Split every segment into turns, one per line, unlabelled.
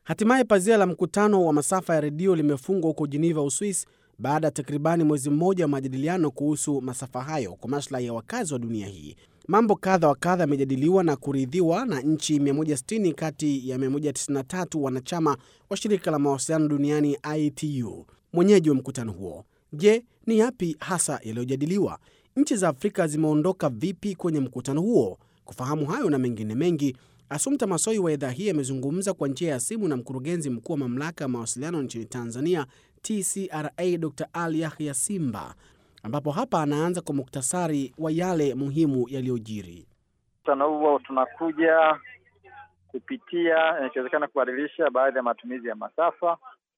Hatimaye pazia la mkutano wa masafa ya redio limefungwa huko Geneva, Uswis, baada ya takribani mwezi mmoja wa majadiliano kuhusu masafa hayo kwa maslahi ya wakazi wa dunia hii. Mambo kadha wa kadha yamejadiliwa na kuridhiwa na nchi 160 kati ya 193 wanachama wa shirika la mawasiliano duniani ITU, mwenyeji wa mkutano huo. Je, ni yapi hasa yaliyojadiliwa? Nchi za Afrika zimeondoka vipi kwenye mkutano huo? Kufahamu hayo na mengine mengi, Asumta Masoi wa idhaa hii amezungumza kwa njia ya simu na mkurugenzi mkuu wa mamlaka ya mawasiliano nchini Tanzania, TCRA, Dr Ali Yahya Simba, ambapo hapa anaanza kwa muktasari wa yale muhimu yaliyojiri.
Mkutano huo tunakuja kupitia, ikiwezekana kubadilisha baadhi ya matumizi ya masafa,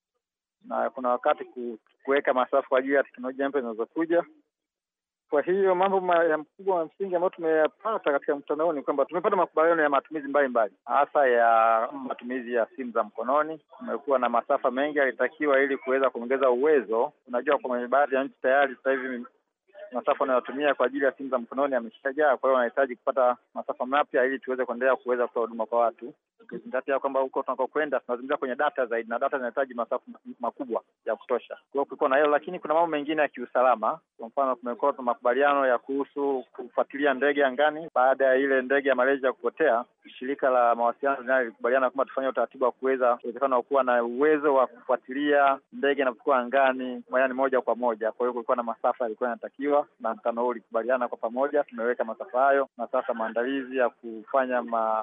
na kuna wakati kuweka masafa kwa ajili ya teknolojia mpya zinazokuja. Kwa hiyo mambo ya mkubwa wa msingi ambayo tumeyapata katika mkutano huu ni kwamba tumepata makubaliano ya matumizi mbalimbali, hasa ya matumizi ya simu za mkononi. Kumekuwa na masafa mengi yalitakiwa ili kuweza kuongeza uwezo. Unajua, kwa baadhi ya nchi tayari sasa hivi masafa unayotumia kwa ajili ya simu za mkononi yameshajaa. Kwa hiyo wanahitaji kupata masafa mapya ili tuweze kuendelea kuweza kutoa huduma kwa watu, ukizingatia kwamba huko tunakokwenda tunazungumzia kwenye data zaidi, na data zinahitaji masafa makubwa ya kutosha. Kwa hiyo kulikuwa na hilo, lakini kuna mambo mengine ya kiusalama. Kwa mfano, kumekuwa na makubaliano ya kuhusu kufuatilia ndege angani. Baada ya ile ndege ya Malaysia kupotea, shirika la mawasiliano duniani lilikubaliana kwamba tufanye utaratibu wa kuweza uwezekano wa kuwa na uwezo wa kufuatilia ndege inapokuwa angani, yaani moja kwa moja. Kwa hiyo kulikuwa na masafa yalikuwa yanatakiwa na mkutano huu ulikubaliana kwa pamoja, tumeweka masafa hayo, na sasa maandalizi ya kufanya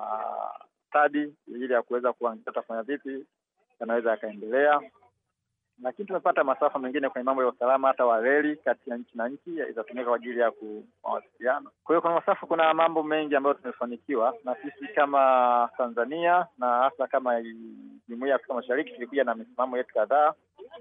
mastadi ili ya kuweza kuangalia tutafanya vipi yanaweza yakaendelea. Lakini tumepata masafa mengine kwenye mambo ya usalama, hata wa reli kati ya nchi na nchi itatumika kwa ajili ya mawasiliano. Kwa hiyo kuna masafa, kuna mambo mengi ambayo tumefanikiwa, na sisi kama Tanzania na hasa kama Jumuiya ya Afrika Mashariki tulikuja na misimamo yetu kadhaa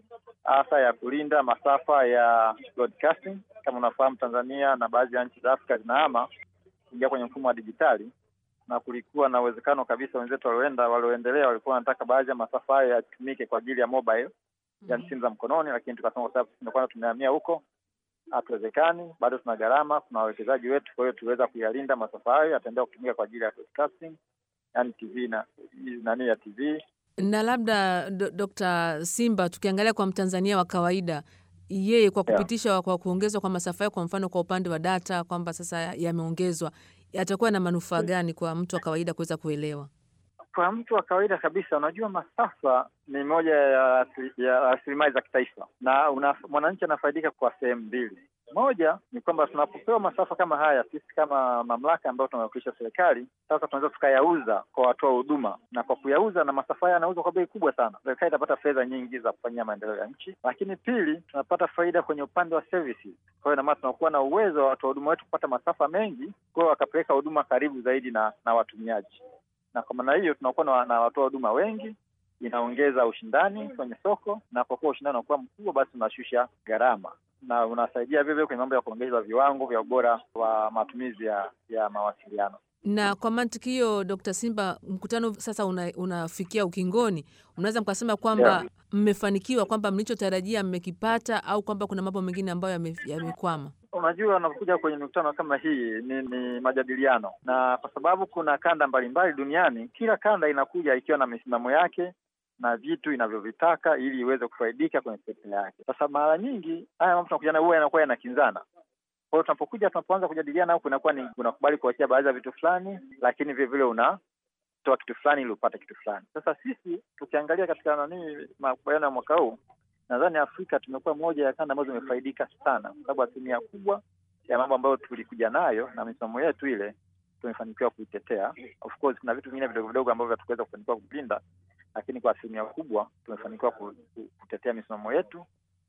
hasa ya kulinda masafa ya broadcasting. Kama unafahamu, Tanzania na baadhi ya nchi za Afrika zinahama kuingia kwenye mfumo wa dijitali, na kulikuwa na uwezekano kabisa wenzetu walioenda walioendelea walikuwa wanataka baadhi ya masafa hayo yatumike kwa ajili ya mobile, yani simu za mkononi, lakini tukasema kwa sababu tumekuwa tumehamia huko hatuwezekani, bado tuna gharama, tuna wawekezaji wetu, kwa hiyo tuweza kuyalinda masafa hayo, yataendelea kutumika kwa ajili ya broadcasting, yani TV na nani ya TV
na labda Dr. Simba, tukiangalia kwa Mtanzania wa kawaida, yeye kwa kupitisha yeah, kwa kuongezwa kwa masafa hayo, kwa mfano kwa upande wa data kwamba sasa yameongezwa, yatakuwa na manufaa gani kwa mtu wa kawaida kuweza kuelewa?
Kwa mtu wa kawaida kabisa, unajua masafa ni moja ya rasilimali za kitaifa na mwananchi anafaidika kwa sehemu mbili. Moja ni kwamba tunapopewa masafa kama haya, sisi kama mamlaka ambayo tunawakilisha serikali, sasa tunaweza tukayauza kwa watoa huduma, na kwa kuyauza na masafa haya yanauzwa kwa bei kubwa sana, serikali itapata fedha nyingi za kufanyia maendeleo ya nchi. Lakini pili, tunapata faida kwenye upande wa services. Kwa hiyo ina maana tunakuwa na uwezo wa watoa huduma wetu kupata masafa mengi, kwa hiyo wakapeleka huduma karibu zaidi na na watumiaji, na kwa maana hiyo tunakuwa na, na watoa huduma wengi inaongeza ushindani kwenye soko, na kwa kuwa ushindani unakuwa mkubwa, basi unashusha gharama na unasaidia vivyo kwenye mambo ya kuongeza viwango vya ubora wa matumizi ya, ya mawasiliano.
Na kwa mantiki hiyo, Dr. Simba, mkutano sasa una, unafikia ukingoni, unaweza mkasema kwamba mmefanikiwa, yeah, kwamba mlichotarajia mmekipata, au kwamba kuna mambo mengine ambayo yamekwama? Yame
unajua, unapokuja kwenye mikutano kama hii ni, ni majadiliano, na kwa sababu kuna kanda mbalimbali duniani, kila kanda inakuja ikiwa na misimamo yake na vitu inavyovitaka ili iweze kufaidika kwenye sekta yake. Sasa mara nyingi haya mambo tunakuja nayo huwa yanakuwa yanakinzana. Kwa hiyo tunapokuja, tunapoanza kujadiliana huku, inakuwa ni unakubali kuachia baadhi ya vitu fulani, lakini vile vile unatoa kitu fulani ili upate kitu fulani. Sasa sisi tukiangalia katika nani makubaliano ya mwaka huu, nadhani Afrika tumekuwa moja ya kanda ambazo zimefaidika sana, kwa sababu asilimia kubwa ya mambo ambayo tulikuja nayo na misimamo yetu ile tumefanikiwa kuitetea. Of course kuna vitu vingine vidogo vidogo ambavyo hatukuweza kufanikiwa kulinda lakini kwa asilimia kubwa tumefanikiwa kutetea misimamo yetu,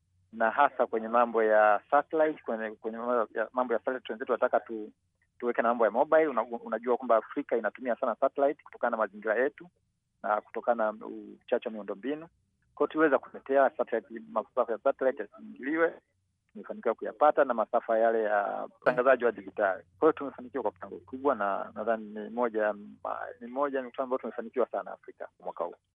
na hasa kwenye mambo ya satellite, kwenye kwenye mambo ya satellite wenzetu wanataka tu, tuweke na mambo ya mobile. Una, unajua kwamba Afrika inatumia sana satellite kutokana na mazingira yetu na kutokana na uchache wa miundombinu. Kwa hiyo tuweza kutetea satellite, masafa ya satellite yasiingiliwe, tumefanikiwa kuyapata na masafa yale ya utangazaji wa dijitali. Kwa hiyo tumefanikiwa kwa kiwango kikubwa, na nadhani ni moja ni moja mikutano ambayo tumefanikiwa sana Afrika mwaka huu.